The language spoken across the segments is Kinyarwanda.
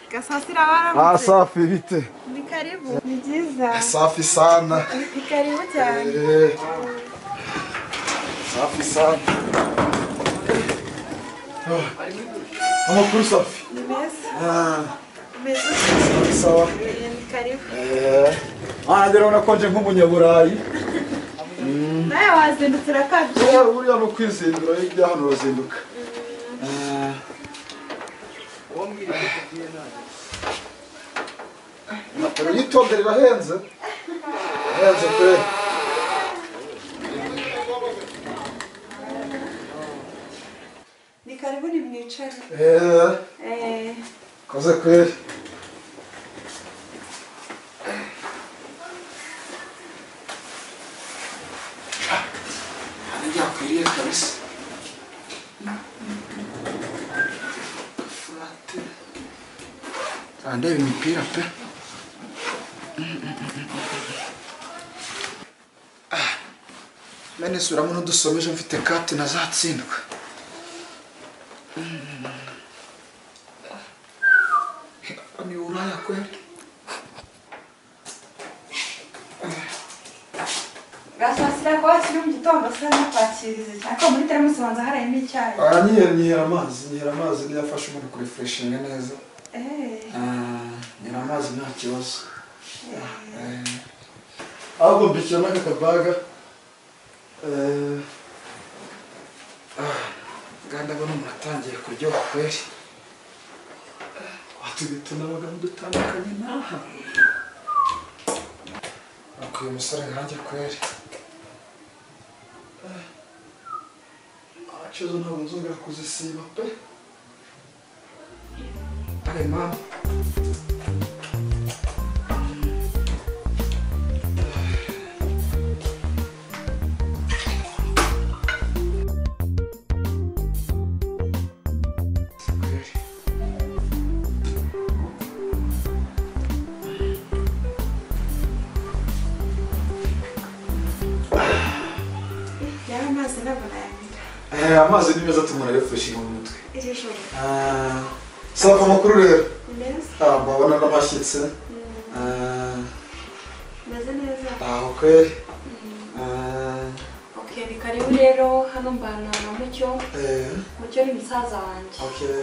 Mpaka saa sita wala Ah, mzee. safi bite? Ni karibu. Ni jiza. Safi sana. Ni karibu cyane. Eh, safi sana. Ah, Amakuru safi. Ni meza. Ah, Meza. safi sawa. Ni karibu. Eh, ah, ndabona ko nje nk'umunyaburayi. Nawe wazindukira kabyo. Eh, Buriya ni ukwizindura ibya hano urazinduka. Eh, Uyitondere irahenze. Irahenze pe. Ni karibu ni mwicare. Eh, Eh, koze kweli. byakwiriye kabisa furate ndeba imipira pe Ah, mene suramo n'udusomeje mfite kate nazatsindwa ni uraya kweli bwa saa sita kuba kiri mu gitondo sa nakwakiriza cyane ko muri teramusi banza harayemo icyayi. Aranyihera nyihera amazi, nyihera amazi niyo afasha umuntu kurefreshinga neza. Eh, Ah, nyihera amazi nta kibazo. Eh, Ahubwo mbikira n'aka kabaga. Eh, nganda abona umuntu atangiye kuryoha kweli watubita n'abagabo dutandukanye n'aha. nuko uyu musore nkanjye kweli Abacuruzi ntabwo nzongera kuzisiba pe. Dale, mama. yaba amazi ntabwo nayagira. Eh, amazi ni meza atuma umuntu arefreshinga mu mutwe. Iri joro. Ah, saba amakuru rero. Ni meza. Ah, mbabona n'abashyitsi. Mm, Ah, Meze neza. ntaho kweli. Mm. Ah, Okay, ni karibu rero hano mbana na Mucyo. eh, Mucyo ni musaza wanjye. okay.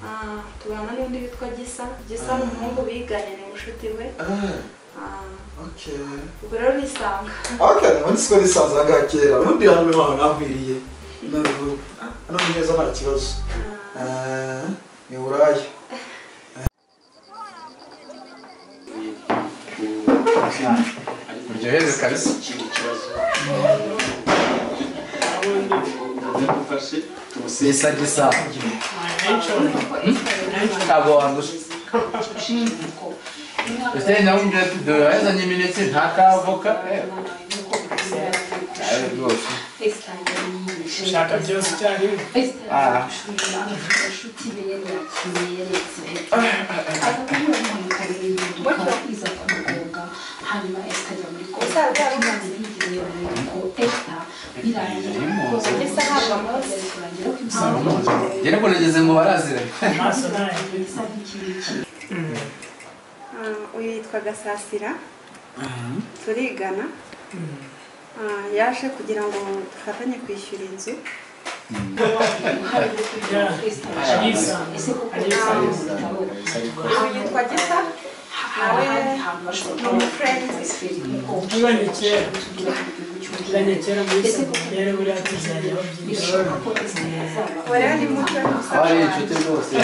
Ah, tubana n'undi witwa Gisa. Gisa ni umuhungu biganye ni mushuti we. Ah, Ah, okay. ubwo rero urisanga. Okay, ubundi siko nisanze aha kera. Ubundi hano naho nahwiriye. None ubu. Hano ni heza nta kibazo. Ah, ni Buraya. uryoheze kabisa gisa gisa ntabwo wandusha Ese nawe umbwira ati duhezanye imineke nta kavoka eh. Nawe rwose Shaka byose icyarimwe. Ah. Njye nibwo nageze ngo baraziranye Amaso ntayo. Ah, Uyu yitwa Gasasira. Turigana. Ah, Yaje kugira ngo dufatanye kwishyura inzu. Uyu yitwa Gisa. Nawe ni umufurendi. Tuzanye kera. Tuzanye kera muri seminari buriya tuzajya babyinshi. Ubu rero ni mucyo ni musaza aba ari wanjye. inshuti rwose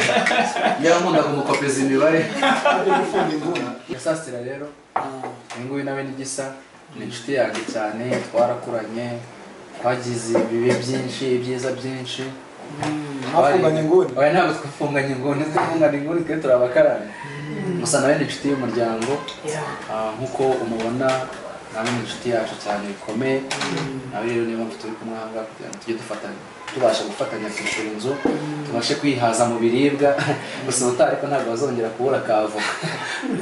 yankunda kumukopeza imibare gasasira rero uyu nguyu nawe ni gisa ni inshuti yanjye cyane twarakuranye twagize ibibi byinshi ibyiza byinshi Mwafunganye inguni? Oya, ntabwo twafunganye inguni twafunganye inguni twe turi abakarani musa nawe ni inshuti y'umuryango Ah, nk'uko umubona nawe ni inshuti yacu cyane bikomeye nawe rero niyo mpamvu turi kumwe aha ngaha kugira ngo tujye dufatanya tubasha gufatanya kwishyura inzu tubashe kwihaza mu biribwa gusa ubutaha ariko ntabwo bazongera kubura akavoka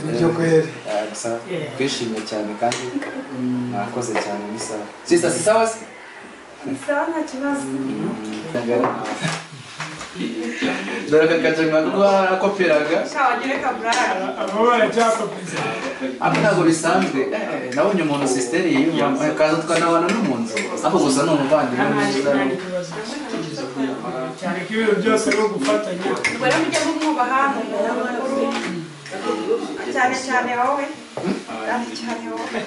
Nibyo kweli. Ah, gusa twishimiye cyane kandi mwakoze cyane ni sawa sisa si sawa se Ni sawa nta kibazo. Mm. dore akakajima rwarakoperaga kawagire kaburara abo baracyakopiza ariko ntabwo bisanzwe Eh, nabonye umuntu sisiteri yiyumvamo kaza tukanabana no mu nzu ariko gusa ni umuvandimwe mwiza nta kibazo cyane ko ibintu byose ni ugufatanya ubwo rero mujye mumwubaha ni umuntu mukuru cyane cyane wowe cyane cyane wowe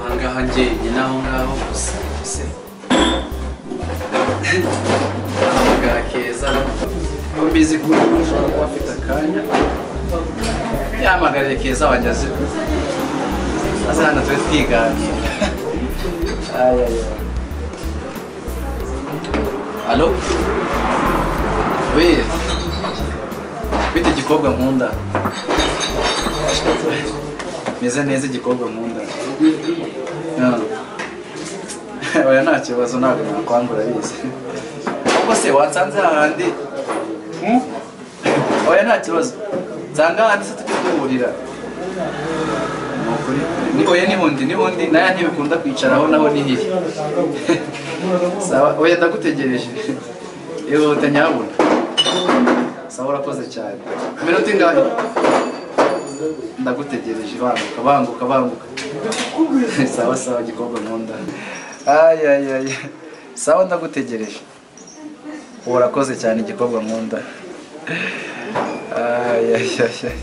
ahangaha njye ni naho ngaho gusa se ahamagara keza mbizi ko ushobora kuba afite akanya yahamagariye keza wageze aza hano tube twiganira Aya, aya. alo we bite igikobwa nkunda meze neza igikobwa nkunda Ah. oya nta kibazo ntabwo nakwambura bizi ahubwo se watsanze hahandi Hmm? oya nta kibazo nsanga hahandi se tujye duhurira Ni ukuri. Ni- oya nibundi nibundi naya ntibikunda kwicaraho naho ni hihe sawa oya ndagutegereje ihute nyabuna sawa urakoze cyane iminota ingahe ndagutegereje banguka banguka banguka sawa sawa gikobwa nkunda ay ay ay sawa ndagutegereje urakoze cyane igikobwa nkunda ay ay ay ay.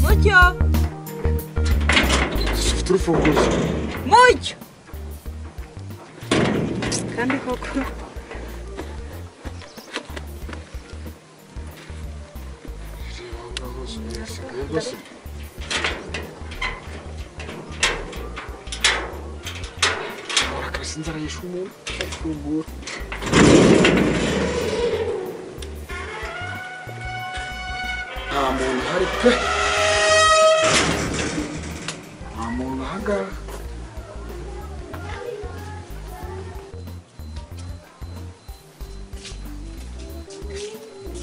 Mucyo! Dufite urufunguzo. Mucyo! Kandi koko Urakabise inzara yishe umuntu. Fungura. Nta muntu uhari pe. Nta muntu ahagaha.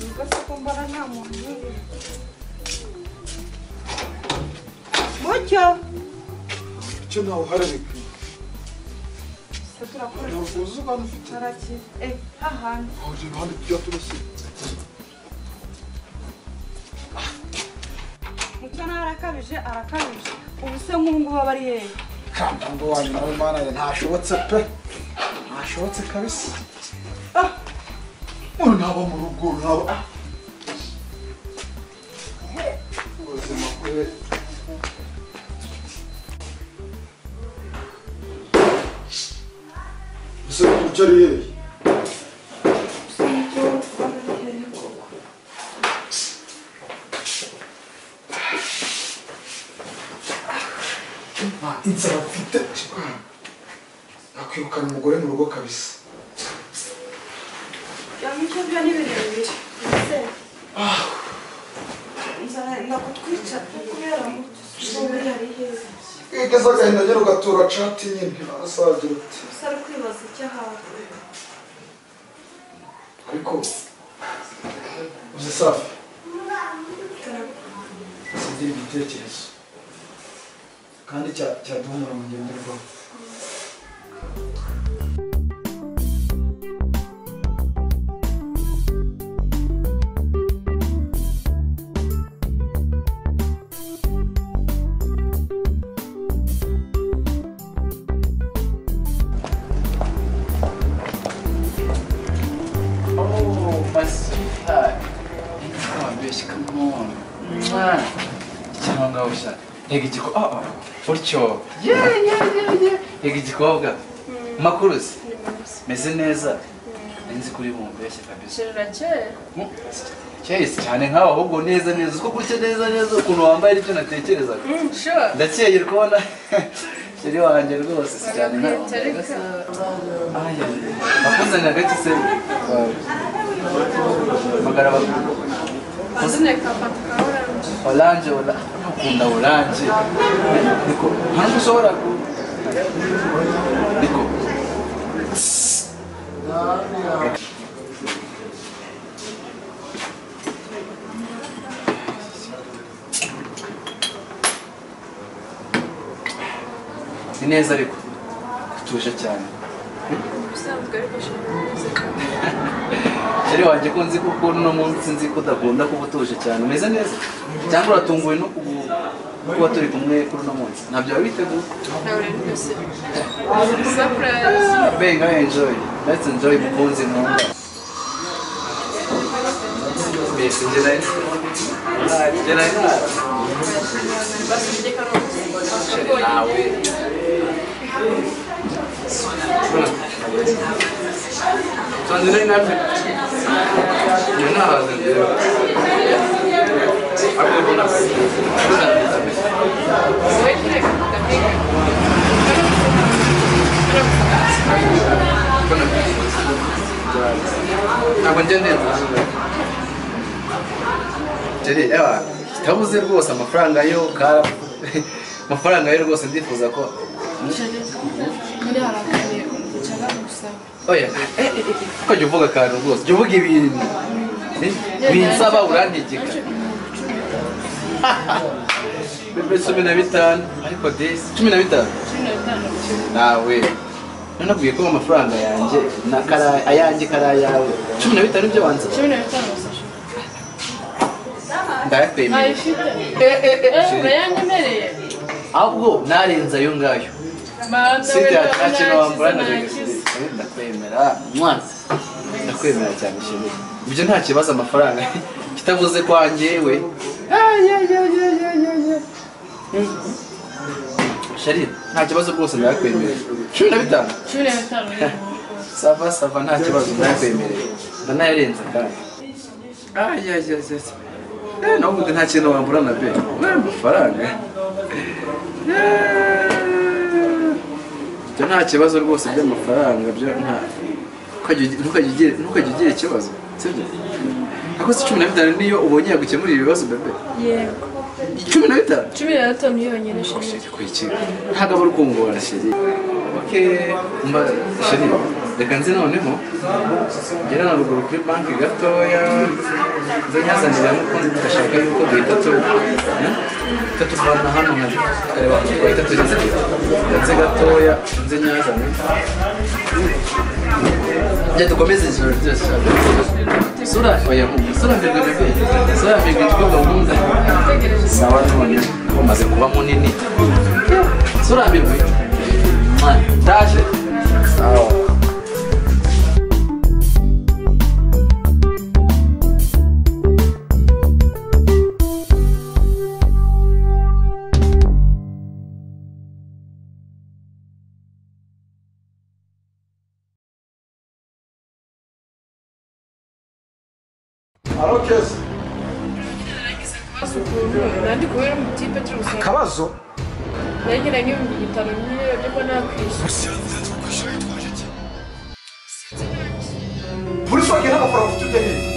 ubwo se ko mbona nta muntu uri mucyo Icyo ntawe uhari bikwiye. se turakora Ntabwo uzi abantu ufite. taraki eh hahandi Wahurira iruhande rw'iyaturutse. mucyo nawe arakabije arakabije ubu se nk'ubu ngubu aba ari yewe Ntabwo wanyu nawe mana yanjye ntashobotse pe. Ntashobotse kabisa. Ah. Umuntu ntaba mu rugo ntaba. ah. Ubuzima bwe. Ese icyo ari yewe? gusa mucyo aba ari yewe koko inzara mfite nakwirukana umugore mu rugo kabisa ya mucyo byo ni ibintu bibiri ese nzarenda kutwica kubera mucyo ubu hari heza igeze agahinda nyine ugatura cati nyine asagira ati gusa ari kwibaza icyo ahawe ariko uzi safi singira igitekerezo kandi cya- cyaduhumura mu ngenderwaho Oh, my sweetheart. Come on, bitch, come on. Mwah. Cyangwa ngaho ushaka. ntega igikobwa ah ah, utyo ye ye ye ye ntega igikobwa makuruzi meze neza nzi kuri mumbeshye kabisa Turakeye. cyahise cyane nkawe ahubwo neza neza uko kurya neza neza ukuntu wambaye aribyo natekerezaga Sure. ndakeye kubona kiri wanjye rwose si cyane nkawe wambaye Tereka. Aya, nakuzanye agake se magara bakuru Mazina kafata kahora. oranje ola- ukunda oranje niko ntabwo ushobora ku- niko ni neza ariko utuje cyane Ubusanzwe ariko ashobora kuza. Sheri wanjye ko nzi ko ukuntu uno munsi nzi ko udakunda kuba utuje cyane umeze neza cyangwa uratunguwe no kubu- kuba turi kumwe kuri uno munsi ntabyo wabiteguye Nawe rero byose. Surprise. benga enjoy let's enjoy mukunzi nkunda mbese njye nari njye nari nara Basubije karongi. sheri nawe Sonze nari nabyo iyo ntahaze njyewe ariko mbona mbona Wekire kapika. ntabwo njya neza jeri ewa kabuze rwose amafaranga yo kara amafaranga yo rwose ndifuza ko Muri harakane ukicara gusaba. oya eh, eh, eh, ko jya uvuga akantu rwose jya uvuga ibintu Eh, binsaba urantegeka bebe cumi na bitanu ariko desi cumi na bitanu Cumi na bitanu. nawe nanabwiye ko amafaranga yanjye na kara ayanjye kari ayawe cumi na bitanu byo wanze Cumi na bitanu gusa. ndayakwemeye Ayifite. Eh, uranyemereye. ahubwo narenze ayo ngayo sida ntakino wambura ndagakira ndakwemera mwana ndakwemera cyane shimwe ibyo nta kibazo amafaranga kitavuze kwa njyewe shari nta kibazo rwose ndakwemerera cumi na bitanu Cumi na bitanu. sava sava nta kibazo ndakwemerera ndanayarenze kandi ayayayaya Eh, nawe ubundi nta kintu wambura na be we amafaranga Eh, ibyo nta kibazo rwose by'amafaranga byo nta ntukajya ugi- ntukajya ugira- ntukajya ugira ikibazo sibyo ako si cumi na bitanu niyo ubonye yagukemurira ibibazo bebe Yego. cumi na bitanu Cumi na bitanu niyo yonyine shingiro. kwikira ntabwo aba ari ukungora sheri oke mba sheri reka nzi noneho ngera na ruguru kuri banki gatoya nze nyazanira nkuko ndashaka yuko duhita tu hmm? duhita tuvana hano nkari kareba hano twahita tugeze ndetse gatoya nze nyazane njye dukomeze ijoro ryose shaka sura oya sura mbirwe bebe sura mbirwe ijwi gahunda sawa none umaze kuba munini sura mbirwe mwana ndaje sawa arokeza Nandi kubera umutipe cyose. akabazo Negera n'ibihumbi bitanu nyine nibwo nakwishyura. muri soke ntabwo porofite ujya hirya